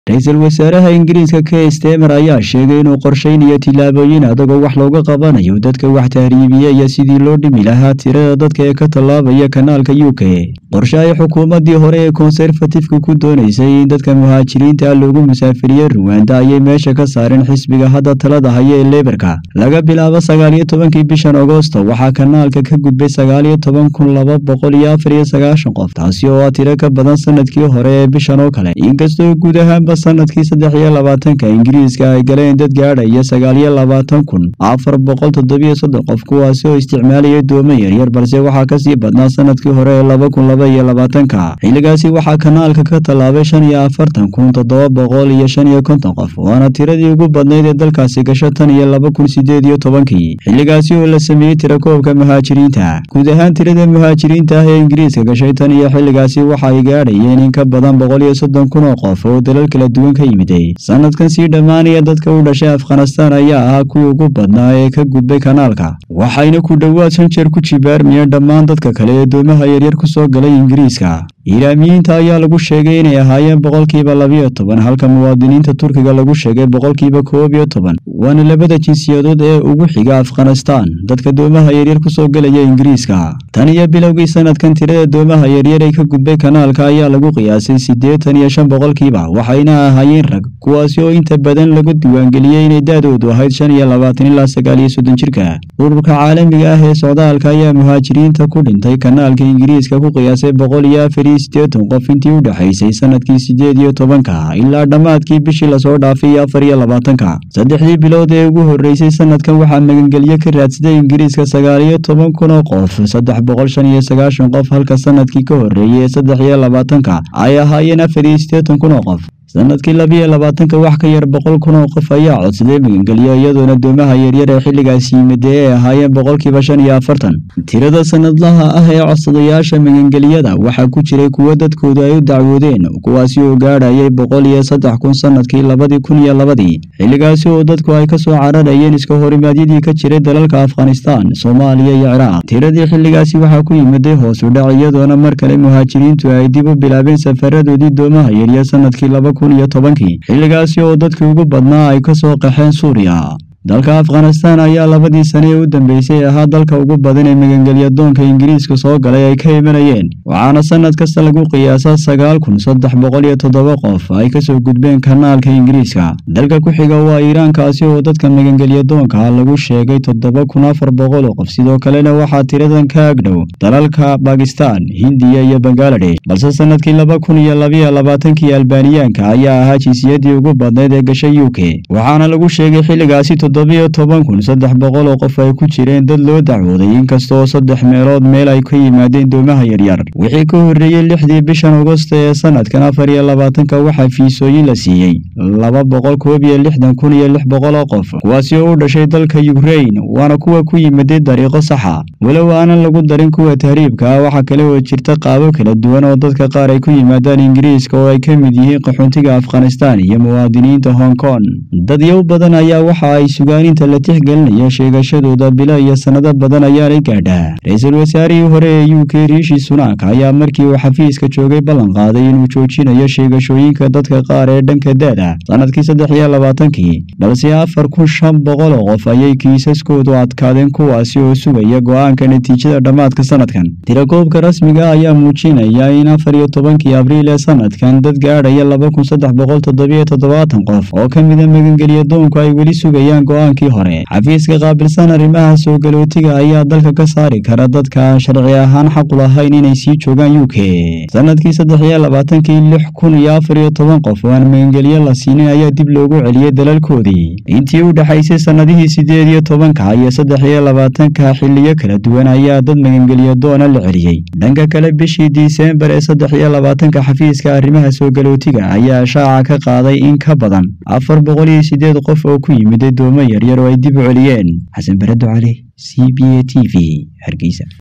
ra-iisul wasaaraha ingiriiska kee stemer ayaa sheegay inuu qorshaynayo tillaabooyin adagoo wax looga qabanayo dadka wax tahriibiya iyo sidii loo dhimi lahaa tirada dadka ee ka tallaabaya kanaalka u k qorshe ay xukuumaddii hore ee konserfatifka ku doonaysay in dadka muhaajiriinta loogu musaafiriye ruwanda ayay meesha ka saareen xisbiga hadda talada haya ee leberka laga bilaabo sagaaliyo tobankii bishan agosto waxaa kanaalka ka gudbay sagaaliyo toban kun laba boqol iyo afar iyo sagaashan qof taasi oo ah tiro ka badan sanadkii hore ee bishan oo kale inkastoo guud ahaanba sanadkii saddex iyo labaatanka ingiriiska ay galeen dad gaadhaya sagaaliyo labaatan kun afar boqol toddobiyo soddon qof kuwaasi oo isticmaalaya doomo yaryar balse waxaa kasii badnaa sanadkii hore ee laba kun laba iyo labaatanka xilligaasi waxaa kanaalka ka tallaabay shan iyo afartan kun toddoba boqol iyo shan iyo konton qof waana tiradii ugu badnayd ee dalkaasi gasho tan iyo laba kun sideed iyo tobankii xilligaasi oo la sameeyey tirakoobka muhaajiriinta guud ahaan tirada muhaajiriinta ah ee ingiriiska gashay tan iyo xilligaasi waxa ay gaadhayeen in ka badan boqol iyo soddon kun oo qof oo dalal kala duwan ka yimiday sanadkan sii dhammaanaya dadka u dhashay afghanistaan ayaa ahaa kuwii ugu badnaa ee ka gudbay kanaalka waxayna ku dhowaad shan jeer ku jibaarmayeen dhammaan dadka kale ee doomaha yaryar ku soo galay ingiriiska iiraamiyiinta ayaa lagu sheegay inay ahaayeen boqolkiiba labiyo toban halka muwaadiniinta turkiga lagu sheegay boqolkiiba koob iyo toban waana labada jinsiyadood ee ugu xiga afghanistaan dadka doomaha yaryar ku soo gelaya ingiriiska tan iyo bilowgii sanadkan tirada doomaha yaryar ee ka gudbay kanaalka ayaa lagu qiyaasay siddeetan iyo shan boqolkiiba waxayna ahaayeen rag kuwaasi oo inta badan lagu diiwaangeliyey inay da-doodu ahayd shan iyo labaatan ilaa sagaal iyo soddon jirka ururka caalamiga ah ee socdaalka ayaa muhaajiriinta ku dhintay kanaalka ingiriiska ku qiyaasay boqol iyo afar iyo siddeetan qof intii u dhexaysay sanadkii siddeed iyo tobanka ilaa dhammaadkii bishii lasoo dhaafay iyo afar iyo labaatanka saddexdii bilood ee ugu horreysay sanadkan waxaa magangelyo ka raadsaday ingiriiska sagaal iyo toban kun oo qof saddex boqol shan iyo sagaashan qof halka sanadkii ka horreeyey ee saddex iyo labaatanka ay ahaayeen afar iyo siddeetan kun oo qof sanadkii labiyo labaatanka wax ka yar boqol kun oo qof ayaa codsaday magangelyo iyadoona doomaha yaryar ee xilligaasi yimidee ay ahaayeen boqolkiiba shan iyo afartan tirada sanadlaha ah ee codsadayaasha magangelyada waxaa ku jiray kuwo dadkoodu ay u dacwoodeen kuwaasi oo gaadhayay boqol iyo saddex kun sanadkii labadii kun iyo labadii xilligaasi oo dadku ay kasoo cararayeen iska horimaadyadii ka jiray dalalka afghanistaan soomaaliya iyo ciraaq tiradii xilligaasi waxaa ku yimiday hoos u dhac iyadoona mar kale muhaajiriintu ay dib u bilaabeen safaradoodii doomaha yaryar sanadkii laba kun iyo tobankii xilligaasi oo dadkii ugu badnaa ay ka soo qaxeen suuriya dalka afghanistaan ayaa labadii sane ee u dambeysay ahaa dalka ugu badan ee magangelyadoonka ingiriiska soo galay ay ka imanayeen waxaana sanad kasta lagu qiyaasaa sagaal kun saddex boqol iyo toddoba qof ay kasoo gudbeen kanaalka ingiriiska dalka ku xiga waa iiraankaasi oo dadka magangelyadoonka lagu sheegay toddoba kun afar boqol oo qof sidoo kalena waxaa tiradan ka agdhow dalalka bakistaan hindiya iyo bangaladesh balse sanadkii laba kun iyo labiyo labaatankii albaaniyaanka ayaa ahaa jinsiyadii ugu badnayd ee gashay u k waxaana lagu sheegay xilligaasi toddobiyo toban kun saddex boqol oo qof ay ku jireen dad loo dacwooday inkastoo saddex meelood meel ay ka yimaadeen doomaha yaryar wixii ka horreeyey lixdii bishan agosto ee sanadkan afar iyo labaatanka waxaa fiisooyin la siiyey laba boqol koob iyo lixdan kun iyo lix boqol oo qof kuwaasi oo u dhashay dalka yukrain waana kuwa ku yimiday dariiqo saxa walow aanan lagu darin kuwa tahriibka ah waxaa kale oo jirta qaabo kala duwan oo dadka qaar ay ku yimaadaan ingiriiska oo ay ka mid yihiin qaxoontiga afghanistaan iyo muwaadiniinta hong kong dadyow badan ayaa waxa ay sugaaninta la tixgelinayo sheegashadooda bilo iyo sannado badan ayaanay gaadhaa ra-iisul wasaarihii hore ee u k riishi sunaak ayaa markii uu xafiiska joogay ballan qaaday inuu joojinayo sheegashooyinka dadka qaar ee dhanka da-da sanadkii saddex iyo labaatankii balse afar kun shan boqol oo qof ayay kiisaskoodu adkaadeen kuwaasi oo sugaya go-aanka natiijada dhammaadka sanadkan tirakoobka rasmiga ayaa muujinaya in afar iyo tobankii abriil ee sanadkan dad gaadhaya laba kun saddex boqol toddobiyo toddobaatan qof oo ka mida magangelyadoonku ay weli sugayaan go-aankii hore xafiiska qaabilsan arrimaha soo galootiga ayaa dalka ka saari kara dadka aan sharci ahaan xaqu lahayn inay sii joogaan u k sanadkii saddex iyo labaatankii lix kun iyo afar iyo toban qof oo aan magangelyo la siinin ayaa dib loogu celiyey dalalkoodii intii u dhexaysay sannadihii siddeed iyo tobanka iyo saddex iyo labaatanka xiliyo kala duwan ayaa dad magangelyadoona la celiyey dhanka kale bishii disembar ee saddex iyo labaatanka xafiiska arrimaha soo galootiga ayaa shaaca ka qaaday in ka badan afar boqol iyo sideed qof oo ku yimiday doomo yaryar oo ay dib u celiyeen xasan barado cali c b a t v hargeysa